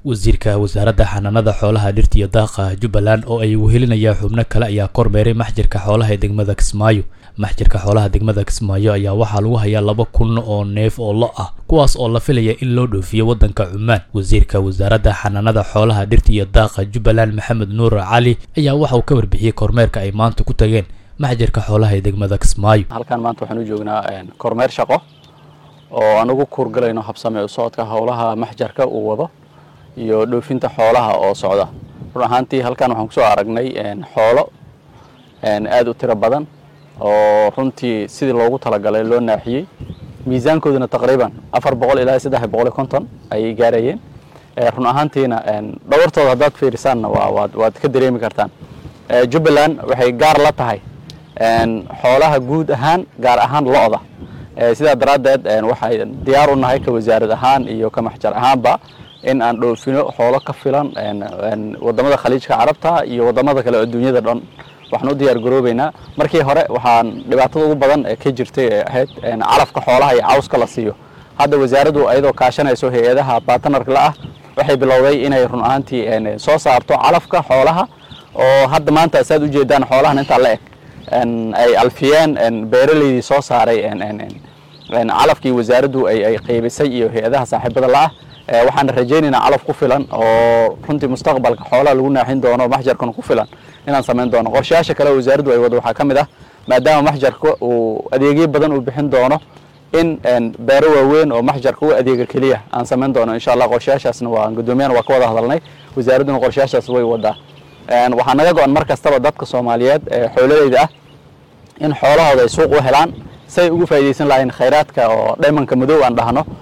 wasiirka wasaaradda xanaanada xoolaha dhirta iyo daaqa jubbaland oo ay wehelinayaan xubno kale ayaa kormeeray maxjirka xoolaha ee degmada kismaayo maxjirka xoolaha degmada kismaayo ayaa waxaa lagu hayaa laba kun oo neef oo lo ah kuwaas oo la filaya in loo dhoofiyo waddanka cumaan wasiirka wasaaradda xanaanada xoolaha dhirta iyo daaqa jubbaland maxamed nuur cali ayaa waxa uu ka warbixiyey kormeerka ay maanta ku tageen maxjirka xoolaha ee degmada kismaayo halkan maanta waxaan u joognaa kormeer shaqo oo aan ugu kuurgalayno habsame u socodka howlaha maxjarka uu wado iyo dhoofinta xoolaha oo socda run ahaantii halkan waxaan kusoo aragnay xoolo aad u tiro badan oo runtii sidii loogu talagalay loo naaxiyey miisaankooduna taqriiban afar boqol ilaa saddex boqol iyo konton ayay gaarayeen run ahaantiina dhawartooda haddaad fiirisaanna waa waad ka dareemi kartaan jubbaland waxay gaar la tahay xoolaha guud ahaan gaar ahaan lo-da sidaa daraaddeed waxay diyaar u nahay ka wasaarad ahaan iyo ka maxjar ahaanba in aan dhoofino xoolo ka filan wadamada khaliijka carabta iyo wadamada kale adduunyada dhan waxaan u diyaar garoobeynaa markii hore waxaan dhibaatada ugu badan ka jirtay ee ahayd calafka xoolaha iyo cawska la siiyo hadda wasaaraddu ayadoo kaashanayso hay-adaha batanarka la ah waxay bilowday inay run ahaantii soo saarto calafka xoolaha oo hadda maanta saad ujeedaan xoolahan intaa la eg ay alfiyeen beeraleydii soo saaray calafkii wasaaraddu ay qaybisay iyo hay-adaha saaxiibada la ah waxaan rajaynaynaa calaf ku filan oo runtii mustaqbalka xoolaha lagu naaxin doono maxjarkan ku filan inaan samayn doono qorshayaasha kale wasaaraddu ay wado waxaa ka mid ah maadaama maxjarka uu adeegyo badan uu bixin doono in beero waaweyn oo maxjarka u adeega keliya aan samayn doono insha allah qorshayaashaasna waa gudoomiyana waa ka wada hadalnay wasaaradduna qorshayaashaas way wadaa waxaa naga go-an mar kastaba dadka soomaaliyeed ee xoolalayda ah in xoolahooda ay suuq u helaan say ugu faa'iidaysan lahayn khayraadka oo dhaymanka madow aan dhahno